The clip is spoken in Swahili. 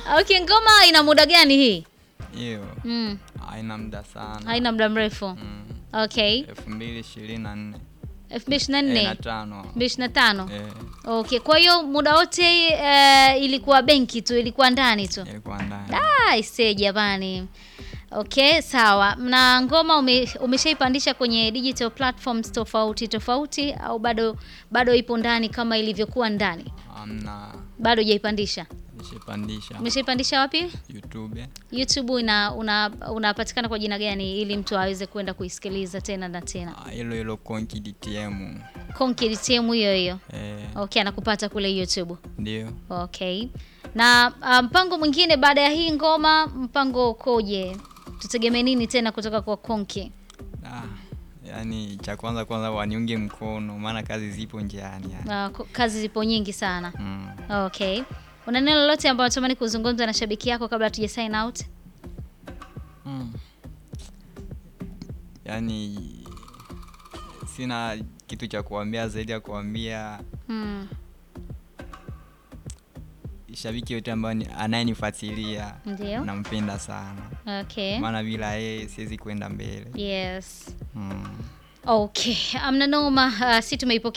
Okay, ngoma ina muda gani hii? Hiyo Mm. haina muda sana. Haina muda mrefu. Mm. Okay. elfu mbili ishirini na nne 2024. Eh, na tano 2025. Eh, Okay, kwa hiyo muda wote eh, ilikuwa benki tu, ilikuwa ndani tu. ilikuwa ndani. Ah, ise jamani. Okay, sawa. Na ngoma ume, umeshaipandisha kwenye digital platforms tofauti tofauti au bado bado ipo ndani kama ilivyokuwa ndani? Amna Bado hujaipandisha. nishipandisha Umeshaipandisha wapi? YouTube YouTube ina una unapatikana kwa jina gani ili mtu aweze kwenda kuisikiliza tena na tena? Ah, hilo hilo Konki DTM. Konki DTM hiyo hiyo. Eh, Okay, anakupata kule YouTube. ndio Okay. Na ah, mpango mwingine baada ya hii ngoma, mpango ukoje? Tutegemee nini tena kutoka kwa Konki? ah, yani cha kwanza kwanza waniunge mkono, maana kazi zipo njiani yani. Ah, ko- kazi zipo nyingi sana. Mm. Okay. Una neno lolote ambalo unatamani kuzungumza na shabiki yako kabla tuja sign out? Mm. Yaani sina kitu cha kuambia zaidi ya kuambia Mm. shabiki yote ambaye ni- anayenifuatilia Ndio. nampenda sana, Okay. maana bila yeye siwezi kwenda mbele. Yes. Mm. Okay. Amna noma, uh, si tumeipokea